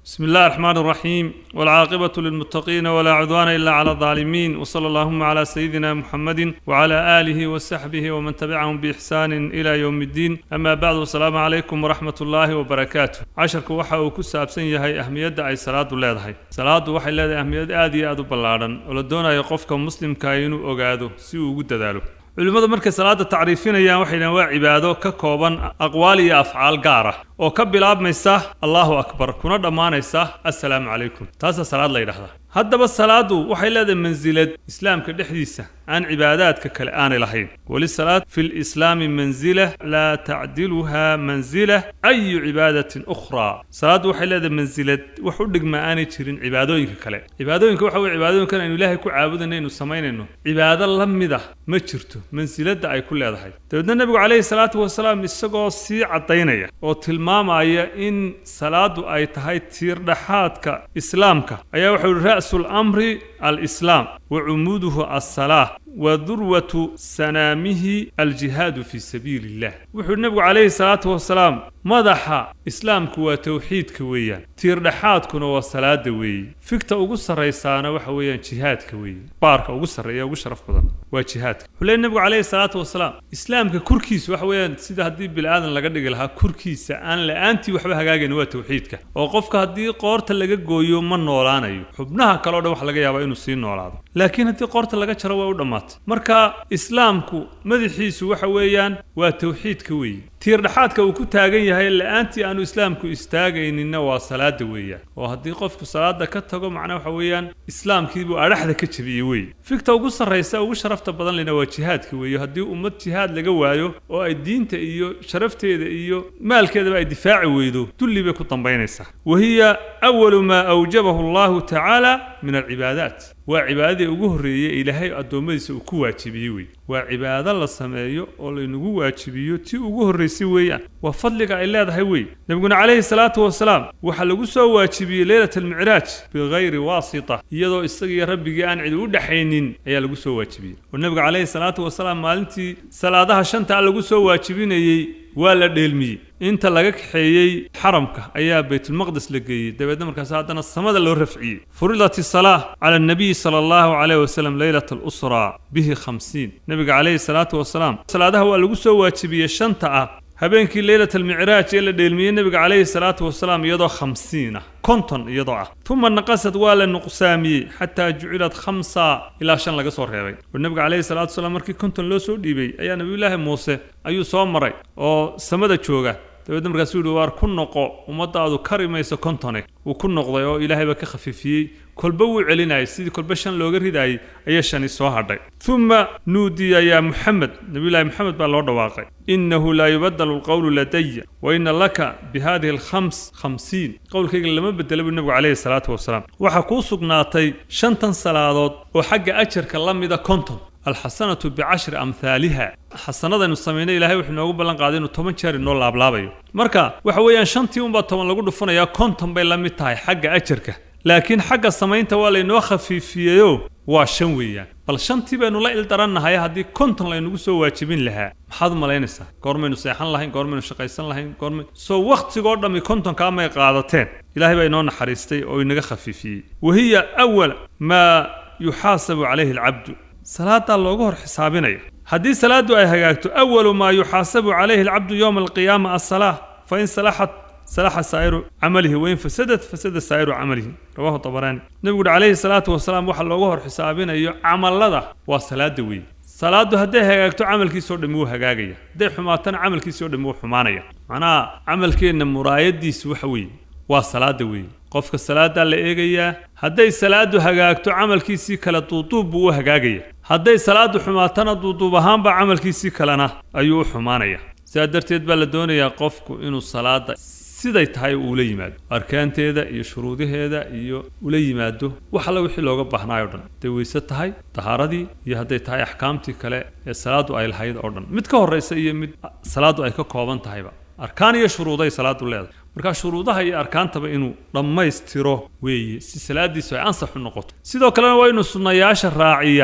بسم الله الرحمن الرحيم والعاقبة للمتقين ولا عدوان إلا على الظالمين وصلى اللهم على سيدنا محمد وعلى آله وصحبه ومن تبعهم بإحسان إلى يوم الدين أما بعد والسلام عليكم ورحمة الله وبركاته عشرك وحا وكسا أبسن يهي أهمية أي صلاة لهي صلاة وحي لهي أهمية آدي آدو بلارن ولدونا يقفك مسلم كاينو أغادو سيو قد دالو culimmadu markay salaada tacriifinayaan waxay dhahan waa cibaado ka kooban aqwaal iyo afcaal gaar ah oo ka bilaabmaysa allahu akbar kuna dhammaanaysa assalaamu calaykum taasaa salaad la yidhahdaa haddaba salaadu waxay leedahay mansilad islaamka dhexdiisa aan cibaadaadka kale aanay lahayn walisalaad fi lislaami mansila laa tacdiluha mansila ayu cibaadatin ukhraa salaaddu waxay leedahay mansilad wax u dhigma aanay jirin cibaadooyinka kale cibaadooyinka waxa weye cibaadooyinkan aynu ilaahay ku caabudayno aynu samaynayno cibaado la mida ma jirto mansiladda ay ku leedahay dabeedna nebigu calayhi salaatu wasalaam isagoo sii caddaynaya oo tilmaamaya in salaadu ay tahay tiirdhaxaadka islaamka ayaa wuxuu yihi ra'su lamri alislaam wa cumuuduhu alsalaa wa durwatu sanaamihi aljihaadu fii sabiili illah wuxuu yihi nebigu calayhi salaatu wasalaam madaxa islaamku waa towxiidka weeyaan tiirdhaxaadkuna waa salaada weeye figta ugu sarraysaana waxa weeyaan jihaadka weeye baarka ugu sarreeya ugu sharaf badan waa jihaadka wuxuu leey nebigu calayhi salaatu wasalaam islaamka kurkiisa waxa weeyaan sida haddii bini aadan laga dhigi lahaa kurkiisa aan la-aantii waxba hagaagayn waa towxiidka oo qofka haddii qoorta laga gooyo ma noolaanayo xubnaha kale o dhan waxa laga yaabaa inuu sii noolaado laakiin haddii qoorta laga jaro waa u dhammaatay marka islaamku madaxiisu waxa weeyaan waa towxiidka weeye tiirdhaxaadka uu ku taagan yahay la-aantii aanu islaamku istaagayninna waa salaada weeyaan oo haddii qofku salaada ka tago macnaa waxa weeyaan islaamkiibuu adhaxda ka jebiyey weeye figta ugu sarraysa ugu sharafta badan lena waa jihaadka weeye haddii ummad jihaad laga waayo oo ay diinta iyo sharafteeda iyo maalkeedaba ay difaaci weydo dulli bay ku dambaynaysaa wa hiya awalu maa awjabahu allahu tacaala min alcibaadaat waa cibaadadii ugu horreeyey ilaahay addoommadiisa uu ku waajibiyey wey waa cibaado la sameeyo oo laynagu waajibiyo tii ugu horraysay weeyaan waa fadliga ay leedahay wey nebiguna calayhi salaatu wasalaam waxaa lagu soo waajibiyey leylat almicraaj bikayri waasita iyadoo isagiiyo rabbigii aan cidi u dhexaynin ayaa lagu soo waajibiyey oo nebiga calayhi salaatu wasalaam maalintii salaadaha shanta lagu soo waajibinayey waa la dheelmiyey inta laga kaxeeyey xaramka ayaa baytulmaqdes la geeyey dabeedna markaas haddana samada loo rafciyey furidat isalaa cala annabiyi sala allahu calayh wasalam leylat alusraa bihi khamsiin nebiga calayhi salaatu wasalaam salaadaha waa lagu soo waajibiyey shanta ah habeenkii leylat almicraaj ee la dheelmiyey nebiga calayhi salaatu wasalaam iyadoo khamsiin ah konton iyadoo ah tuma naqasad waa la nuqsaamiyey xataa jucilad khamsa ilaa shan laga soo reebay oo nebiga calayhi salatu wasalaam markii konton loo soo dhiibay ayaa nebiyullaahi muuse ayuu soo maray oo samada jooga dabeedna markaasuu yihi waar ku noqo ummadaadu kari mayso kontone wuu ku noqday oo ilaahay baa ka khafiifiyey kolba wuu celinayay sidii kolba shan looga ridaayey ayaa shani soo hadhay uma nuudiya yaa muxamed nebiyullaahi moxamed baa loo dhawaaqay innahu laa yubadalu alqowlu ladaya wa ina laka bi hadihi alkhams khamsiin qowlkayga lama bedela buu nebigu calayhi salaatu wasalaam waxaa kuu sugnaatay shantan salaadood oo xagga ajarka la mida konton alxasanatu bicashri amhaaliha xasanadaynu samaynay ilahay wuxuu noogu ballan qaaday inuu toban jeer inoo laablaabayo marka waxa weeyaan shantii unbaa toban lagu dhufanayaa konton bay la mid tahay xagga ajarka laakiin xagga samaynta waa laynoo khafiifiyeyo waa shan weeyaan bal shantii baynu la ildarannahay haddii konton laynagu soo waajibin lahaa maxaad u malaynaysaa goormaynu seexan lahayn goormaynu shaqaysan lahayn goormay soo wakhtigoo dhammi kontonkaa may qaadateen ilaahay baa inoo naxariistay oo inaga khafiifiyey wahiya awal maa yuxaasabu calayhi alcabdu salaadaa looga hor xisaabinaya haddii salaaddu ay hagaagto awalu maa yuxaasabu calayhi alcabdu yowma alqiyaama alsalaa fa in salaxat salaxa saa'iru camalihi wain fasadat fasada saa'iru camalihi rawahu dabaraani nebigu uhi calayhi salaatu wasalaam waxa looga hor xisaabinayo camallada waa salaada weeye salaaddu hadday hagaagto camalkiisao dhammi wuu hagaagaya hadday xumaatana camalkiisao dhammi wuu xumaanaya macnaha camalkeenna muraayadiisu waxa weeye waa salaada weeye qofka salaadaa la eegayaa hadday salaadu hagaagto camalkiisii kale duuduub buu u hagaagaya hadday salaadu xumaatana duuduub ahaanba camalkiisii kalena ayuu u xumaanaya sidaa darteed baa la doonayaa qofku inuu salaada siday tahay uula yimaado arkaanteeda iyo shuruudaheeda iyo ula yimaado wax alla wixii looga baahnaayo dhan hadday weyse tahay tahaaradii iyo hadday tahay axkaamtii kale ee salaadu ay lahayd oo dhan mid ka horraysa iyo mid salaadu ay ka kooban tahayba arkaan iyo shuruuday salaadu leedahay markaa shuruudaha iyo arkaantaba inuu dhammaystiro weeye si salaadiisu ay ansax u noqoto sidoo kalena waa inuu sunnayaasha raaciyaa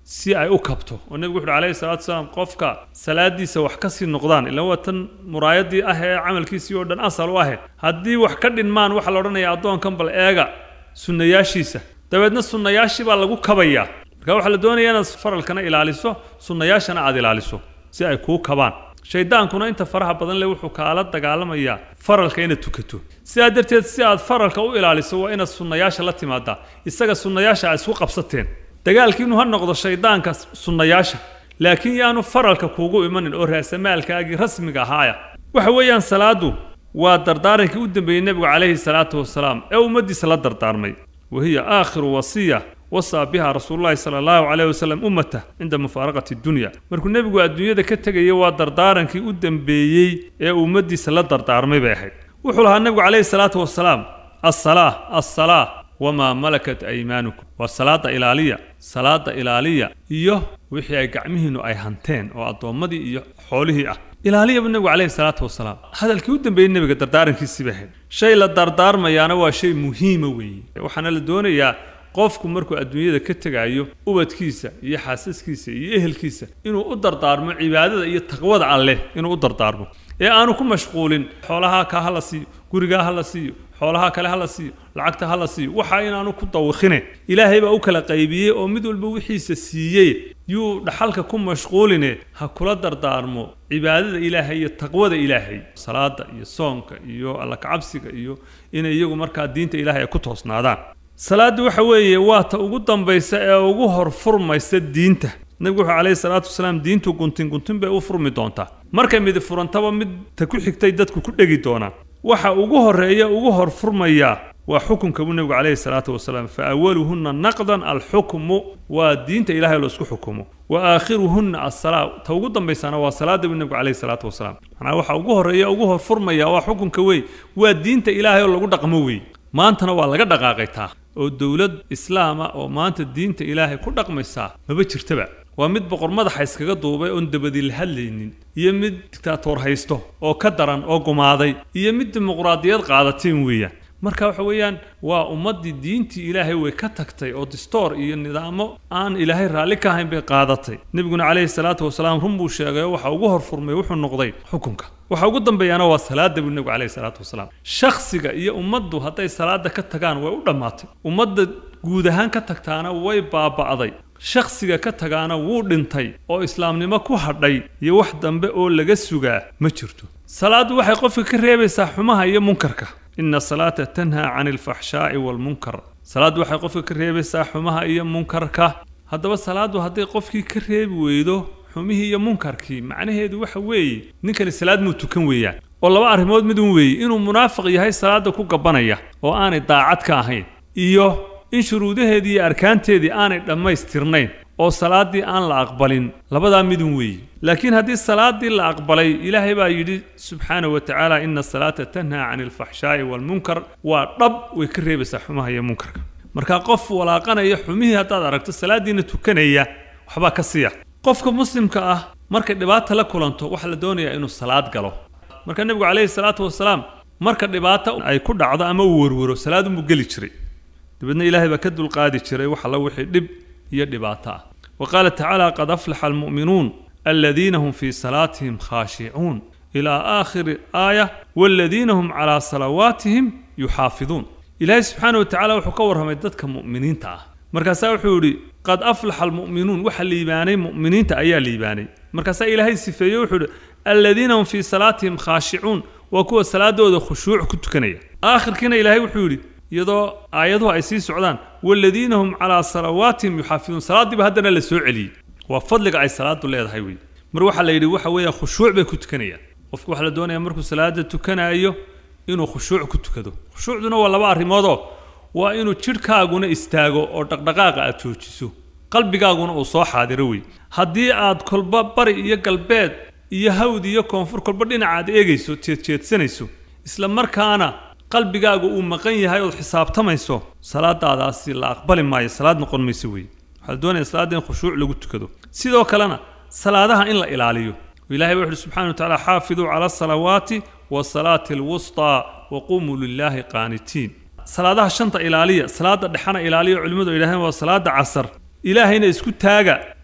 si ay u kabto oo nebigu wuxu uhi alayhi salatu wasalaam qofka salaadiisa wax ka sii noqdaan ilaan waa tan muraayadii ah ee camalkiisii oo dhan asal u ahe haddii wax ka dhinmaan waxaa la odhanayaa addoonkan bal eega sunnayaashiisa dabeedna sunnayaashii baa lagu kabayaa marka waxaa la doonayaa inaad faralkana ilaaliso sunnayaashana aad ilaaliso si ay kuu kabaan shaydaankuna inta faraha badan leh wuxuu kaala dagaalamayaa faralka inaad tukato sidaa darteed si aad faralka u ilaaliso waa inaad sunnayaasha la timaadaa isaga sunnayaasha aad isku qabsateen dagaalkiinu ha noqdo shaydaanka sunnayaasha laakiin yaanu faralka kuugu imanin oo raasamaalkaagii rasmiga ahaaya waxa weeyaan salaadu waa dardaarankii u dambeeyey nebigu calayhi salaatu wasalaam ee ummaddiisa la dardaarmay wahiya aakhiru wasiya wasaa biha rasuululahi sala allahu calayh wasalam ummatah cinda mufaaraqati dunya markuu nebigu adduunyada ka tegaya waa dardaarankii u dambeeyey ee ummaddiisa la dardaarmay bay ahayd wuxuu lahaa nebigu calayhi salaatu wasalaam assalaa assalaa wamaa malakat aymaanukum waa salaada ilaaliya salaada ilaaliya iyo wixii ay gacmihiinnu ay hanteen oo addoommadii iyo xoolihii ah ilaaliya buu nebigu calayhi salaatu wasalaam hadalkii u dambeeyey nebiga dardaarankiisii bay ahayd shay la dardaarmayaana waa shay muhiima weeye waxaana la doonayaa qofku markuu adduunyada ka tegaayo ubadkiisa iyo xaasaskiisa iyo ehelkiisa inuu u dardaarmo cibaadada iyo taqwada alleh inuu u dardaarmo ee aanu ku mashquulin xoolahaa ka ha la siiyo gurigaa ha la siiyo xoolaha kale ha la siiyo lacagta ha la siiyo waxa inaanu ku dawikhine ilaahay baa u kala qaybiyey oo mid walba wixiisa siiyey yuu dhaxalka ku mashquuline ha kula dardaarmo cibaadada ilaahay iyo taqwada ilaahay salaada iyo soonka iyo alla kacabsiga iyo inay iyagu markaa diinta ilaahay ay ku toosnaadaan salaaddu waxa weeye waa ta ugu dambaysa ee ugu hor furmaysa diinta nebigu wuxuu calayhi salaatu wasalaam diintu guntin guntin bay u furmi doontaa markay midi furantaba mid ta ku xigtay dadku ku dhegi doonaan waxa ugu horreeya ugu hor furmayaa waa xukunka buu nebigu calayhi salaatu wasalaam fa awaluhunna naqdan alxukmu waa diinta ilahay loo isku xukumo wa aakhiruhunna assalaa ta ugu dambaysana waa salaada buu nebigu calayhi salaatu wasalaam macnaa waxa ugu horreeya ugu hor furmaya waa xukunka wey waa diinta ilaahay oo lagu dhaqmo wey maantana waa laga dhaqaaqay taa oo dowlad islaama oo maanta diinta ilaahay ku dhaqmaysaa maba jirtaba waa mid boqor madaxa iskaga duubay oon dabadi la hadlaynin iyo mid dictaatoor haysto oo ka daran oo gumaaday iyo mid dimuqraadiyad qaadateen weeyaan marka waxa weeyaan waa ummaddii diintii ilaahay way ka tagtay oo distoor iyo nidaamo aan ilaahay raalli ka ahayn bay qaadatay nebiguna calayhi salaatu wasalaam run buu sheegay oo waxa ugu hor furmay wuxuu noqday xukunka waxa ugu dambeeyana waa salaada buu nebigu calayhi salaatu wasalaam shakhsiga iyo ummaddu hadday salaada ka tagaan way u dhammaatay ummadda guud ahaan ka tagtaana way baaba'day shakhsiga ka tagaana wuu dhintay oo islaamnimo ku hadhay iyo wax dambe oo laga sugaa ma jirto salaaddu waxay qofka ka reebaysaa xumaha iyo munkarka ina salaata tanhaa cani alfaxshaa'i waalmunkar salaaddu waxay qofka ka reebaysaa xumaha iyo munkarka haddaba salaaddu hadday qofkii ka reebi weydo xumihii iyo munkarkii macnaheedu waxa weeye ninkani salaad muu tukan weeyaan oo laba arrimood midun weeye inuu munaafiq yahay salaadda ku gabanaya oo aanay daacad ka ahayn iyo in shuruudaheedii iyo arkaanteedii aanay dhammaystirnayn oo salaaddii aan la aqbalin labadaa midun weeye laakiin haddii salaaddii la aqbalay ilaahay baa yidhi subxaanahu wa tacaala ina asalaata tanhaa cani alfaxshaa'i waalmunkar waa dhab way ka reebaysaa xumaha iyo munkarka marka qof walaaqanaya xumihii haddaad aragto salaaddiina tukanaya waxbaa ka siiya qofka muslimka ah markay dhibaata la kulanto waxaa la doonayaa inuu salaad galo marka nebigu calayhi salaatu wasalaam marka dhibaata ay ku dhacdo ama uu werwero salaadunbuu geli jiray dabeedna ilaahay baa ka dulqaadi jiray wax alla wixii dhib iyo dhibaato ah wa qaala tacaala qad aflaxa almu'minuun aladiina hum fii salaatihim khaashicuun ilaa aakhiri aaya waaladiina hum calaa salawaatihim yuxaafiduun ilaahay subxaana wa tacala wuxuu ka warramay dadka mu'miniinta ah markaasaa wuxuu yidhi qad aflaxa almu'minuun waxa liibaanay mu'miniinta ayaa liibaanay markaasaa ilaahay sifeeye wuxuu yidhi aladiina hum fii salaatihim khaashicuun waa kuwa salaadooda khushuuc ku tukanaya aakhirkiina ilaahay wuxuu yidhi iyadoo aayaduhu ay sii socdaan waaladiina hum calaa salawaatihim yuxaafiduun salaaddiiba haddana la soo celiyey waa fadliga ay salaadu leedahay wey mar waxaa la yidhi waxa weeya khushuuc bay ku tukanayaan qofku waxaa la doonaya markuu salaada tukanaayo inuu khushuuc ku tukado khushuucduna waa laba arrimoodoo waa inuu jidhkaaguna istaago oo dhaqdhaqaaqa aad joojiso qalbigaaguna uu soo xaadiro wey haddii aad kolba bari iyo galbeed iyo hawd iyo koonfur kolba dhinaca aad eegayso jeedjeedsanayso isla markaana qalbigaagu uu maqan yahay ood xisaabtamayso salaadaadaasi la aqbali maayo salaad noqon mayso wey waxaa la doonaya salaadda in khushuuc lagu tukado sidoo kalena salaadaha in la ilaaliyo ilahay baa wuxuhi subxana wa tacala xaafiduu cala asalawaati wasalaati alwusطaa waqumuu lilaahi qaanitiin salaadaha shanta ilaaliya salaada dhexana ilaaliya culimmadu ay yidhahdeen waa salaada casar ilaahayna isku taaga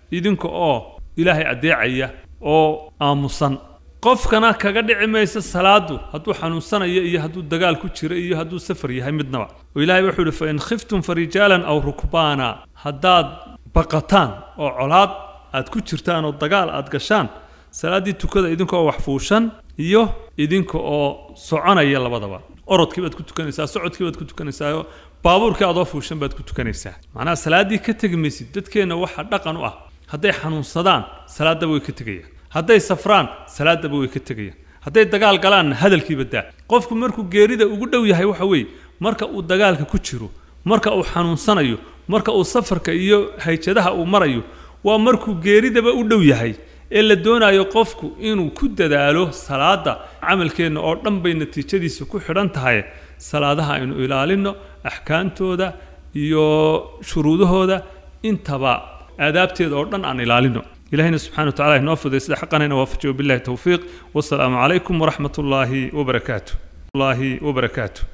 idinka oo ilaahay addeecaya oo aamusan qofkana kaga dhici maysa salaadu hadduu xanuunsanayo iyo hadduu dagaal ku jiro iyo hadduu safar yahay midnaba oo ilaahay wuxuu ihi fain khiftum farijaalan aw rukbaana haddaad baqataan oo colaad aad ku jirtaan oo dagaal aad gashaan salaaddii tukada idinka oo wax fuushan iyo idinka oo soconaya labadaba orodkii baad ku tukanaysaa socodkii baad ku tukanaysaa baabuurkii adoo fuushan baad ku tukanaysaa macnaha salaaddii ka tegi maysid dadkeenna waxa dhaqan u ah hadday xanuunsadaan salaaddaba way ka tegayaan hadday safraan salaaddaba way ka tegayaan hadday dagaal galaanna hadalkiiba daa qofku markuu geerida ugu dhow yahay waxa weeye marka uu dagaalka ku jiro marka uu xanuunsanayo marka uu safarka iyo hayjadaha uu marayo waa markuu geeridaba u dhow yahay ee la doonayo qofku inuu ku dadaalo salaada camalkeenna oo dhan bay natiijadiisa ku xidhan tahay salaadaha aynu ilaalinno axkaamtooda iyo shuruudahooda intaba aadaabteeda oo dhan aan ilaalino ilahina subxana wa tacala inoo fuday sida xaqanayna waafajiyo billahi towfiiq wasalaamu calaykum waraxmat ullaahi wabarakaatu الله وبركاته